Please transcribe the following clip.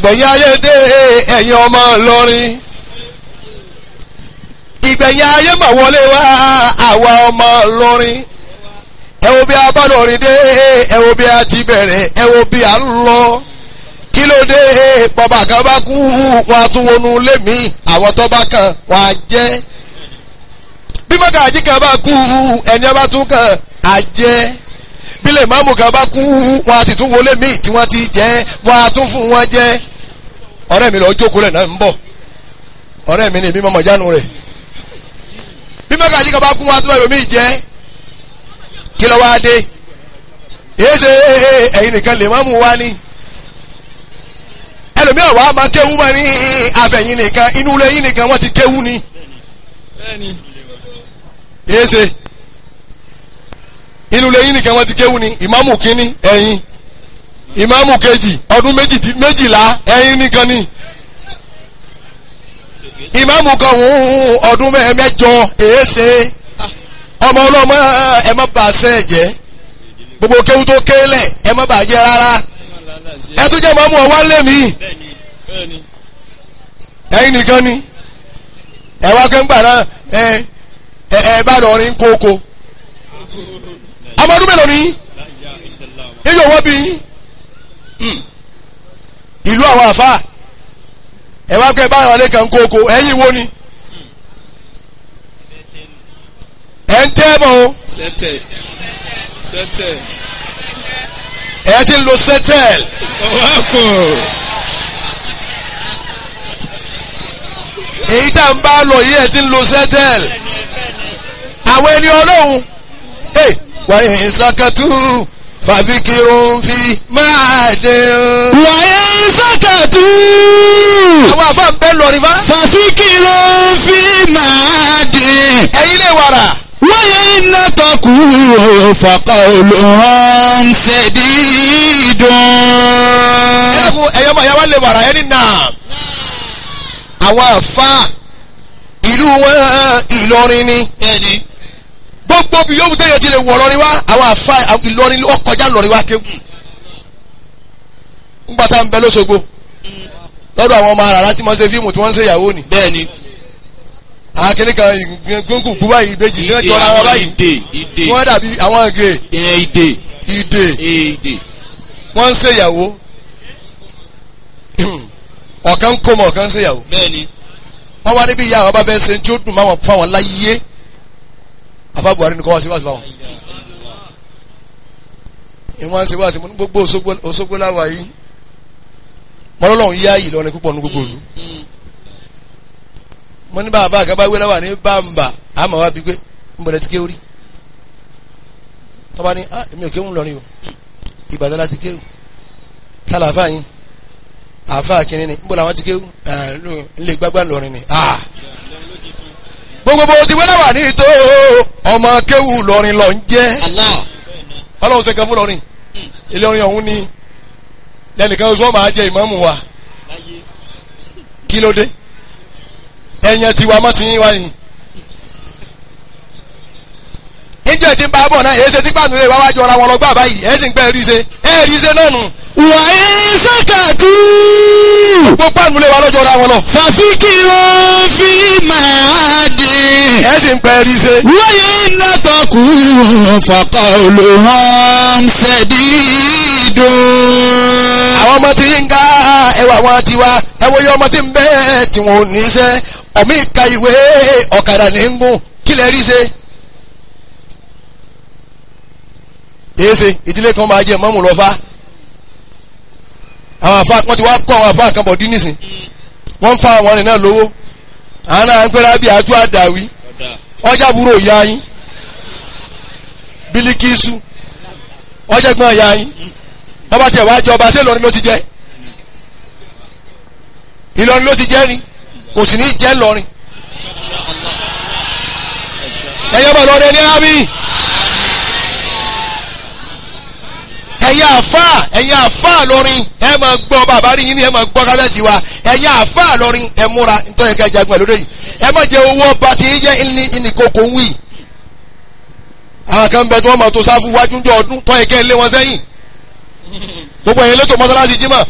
ìgbẹ̀yìn ayé dé ẹ̀yin ọmọ Ìlọrin ìgbẹ̀yìn ayé mà wọlé wá àwa ọmọ Ìlọrin ẹ wo bí a bá lọrin dé ẹ wo bí a ti bẹ̀rẹ̀ ẹ wo bí a ń lọ kí ló dé bàbá kan bá kú wọn a tún wọnú ilé mi àwọn tó bá kàn wọn á jẹ́ bí mọ́gàjí kan bá kú ẹni ọba tún kàn á jẹ́ bílẹ̀ máàmù kan bá kú wọn a sì tún wọlé míì tí wọ́n ti jẹ́ wọn a tún fún wọn jẹ́ ọ̀rẹ́ mi lọ jókòó lẹ̀ náà ń bọ̀ ọ̀rẹ́ mi ni èmi mọ̀mọ́ jánu rẹ̀ bí mọ́gàjí kan bá kú wọn a tún wọlé míì jẹ́ kí ló wá dé èyí ṣe ẹ̀yin nìkan lè máàmù wá ní ẹlòmíràn wàá máa kéwú mọ́ ní àfẹ̀yìn nìkan inú ilé yín nìkan wọ́n ti kéwú ni bẹ́ẹ̀ni èyí ṣe inú ilé yín nìkan wọ́n ti kéwú ni ìmáàmù kínní ẹ̀yin ìmáàmù kejì ọdún méjì- méjìlá ẹ̀yin nìkan ni ìmáàmù kan hùn ọdún mẹ́- mẹ́jọ èyí ṣe ọmọ ọlọ́mọ ẹ má bà sẹ́ jẹ́ gbogbo kéwú tó kélẹ̀ ẹ má bà jẹ́ rárá ẹ tún jẹ́ ìmáàmù ọwọ́ lé mi bẹ́ẹ̀ni bẹ́ẹ̀ni ẹ̀yin nìkan ni ẹ wá kẹ́ńgbà náà ẹ ẹ ẹ bá lọ rin kókó ọmọ ọdún mélòó ni ilé owó bí yín Hmm. ìlú àwọn àfa ẹ wá kẹ́ bá àwọn alẹ́ kan kókó ẹ̀yin wo ni ẹ̀ ń tẹ́ bọ̀ o sẹ́tẹ̀ sẹ́tẹ̀ ẹ̀ ti ń lo sẹ́tẹ̀l ọwọ́ kò èyí tá n bá lọ yìí ẹ̀ ti ń lo sẹ́tẹ̀l àwọn ẹni ọlọ́run ẹ wàyí ìsàkàtú fàbíkirun fi máa dé o. wàyà sàkàtú àwọn àfa ń bẹ́ lọ rí bá. fàfikìrò fi máa dín. ẹ̀yin lè wàrà. wáyé iná tọkù fàkà olùhàn ṣèdídùn. ẹ̀kún ẹ̀yọ́ máa yá wá lè wàrà ẹni náà. àwọn àfa ìlú wọn Ìlọrin ni. bẹ́ẹ̀ni gbogbo bí yóò tẹ̀yẹ ti lè wọ̀ lọ́rin wá àwọn àfa Ìlọrin ó kọjá lọ́rin wá kéwù. ńgbà tá à ń bẹ lọ́sọ̀gbọ̀ lọ́dọ̀ àwọn ọmọ àràrá tí wọ́n ṣe fíìmù tí wọ́n ń ṣe ìyàwó ni. bẹ́ẹ̀ni. àkínní kan gbóngùn kú báyìí ìbejì tí wọ́n jọra wọn báyìí. ìdè ìdè wọ́n dàbí àwọn ìgè ìyẹn ìdè ìdè ìdè. wọ́n ń ṣe ìyàwó. ọ̀kan ń kó mọ̀ ọ̀kan ń ṣe ìyàwó. bẹ́ẹ̀ni. wọ́n wá níbi ìyá àwọn bá fẹ́ ṣe tí ó dùn máwọn fáwọn láyé afa Buhari ni kọ́ wá sí wáṣí fáwọn. ìwọ́n ṣe wáṣí mo ní gbogbo Òṣogbo Òṣogbo láwa yìí mọ́lọ́lọ́hún yá yìí lọ́rin púpọ̀ ní gbogbo òlu. mo ní bàbá àgàbà wé láwà ní bàmbà àmọ́ wá bí pé ń bọ̀dẹ̀ ti ké orí. tọ́ba ní ah èmi ò kéwù lọ́rin o Ìbàdàn láti kéwù tálà àfa yín àfa kìnínní ni ń bọ̀ làwọn ti kéwù ńlẹ̀ gbágbá lọ́rin ni ah gbogbo bó ti wẹ́lẹ̀ wà ní ìtò ọmọ kéwù lọ́rin lọ ń jẹ́ Allah. ọlọ́run ṣe kan fún lọ́rin ilé orin ọ̀hún ni lẹ́nìkan oṣù ọmọ ajẹ́ ìmáàmù wa kí ló dé ẹ̀yàn tiwa mọ́ ti yín wá ni. níjẹ́ tí ń bá bọ̀ náà èyí ṣe tí pàánù rẹ̀ wá wájú ọ̀ra wọn lọ gbà báyìí ẹ̀ sì ń pẹ́ rí ṣe ẹ̀ rí ṣe náà nù wàyà sàkàtú gbogbo pàánù rẹ̀ wá lọ́jọ́ ọ̀ra wọn lọ fàfikìrò fi máa dín. ẹ̀ sì ń pẹ́ rí ṣe. wáyé iná tọkù fàkà olùhàn ṣèdídùn. àwọn ọmọ tí ń ga ẹwà wọn ti wá ẹwọ yẹ ọmọ tí ń bẹ tí wọn ò ní iṣẹ́ ọmọ ìka ìwé ọ̀kadà ní ń gùn kí lè rí ṣe. èsè ìdílé kan máa jẹ mọ́mù lọ́fà àwọn àfa wọn ti wá kọ́ àwọn àfa kan bọ̀ dín nísìn wọ́n ń fa àwọn ọ̀rìn náà lówó àwọn náà ń pẹ́rẹ́ bí àjọ àdàwí ọjà búrò ìyá yín bílíkìsù ọjà gbọ́n ìyá yín bọ́bá tiẹ̀ wá jọba ṣé Ìlọrin ló ti jẹ́ Ìlọrin ló ti jẹ́ ni kò sì ní jẹ́ Ìlọrin ẹ̀yẹ́ bọ̀ lọ́dẹ ní ábí ẹ̀yin àfà ẹ̀yin àfà lọ́rin ẹ̀ máa gbọ́ bàbá rí yín ni ẹ̀ máa gbọ́ kálẹ̀tì wa ẹ̀yin àfà lọ́rin ẹ̀ múra nítorí ẹ̀ka ìjagun ẹ̀ lóde yìí ẹ̀ má jẹ owó ọba tí yín jẹ́ ìní ìnìkókò ń wì àwọn kan bẹ tí wọ́n máa tó sáfù wájú ọdún tó ẹ̀kẹ́ lé wọn sẹ́yìn gbogbo ẹ̀yin lẹ́tọ̀ mọ́sálásí jímọ̀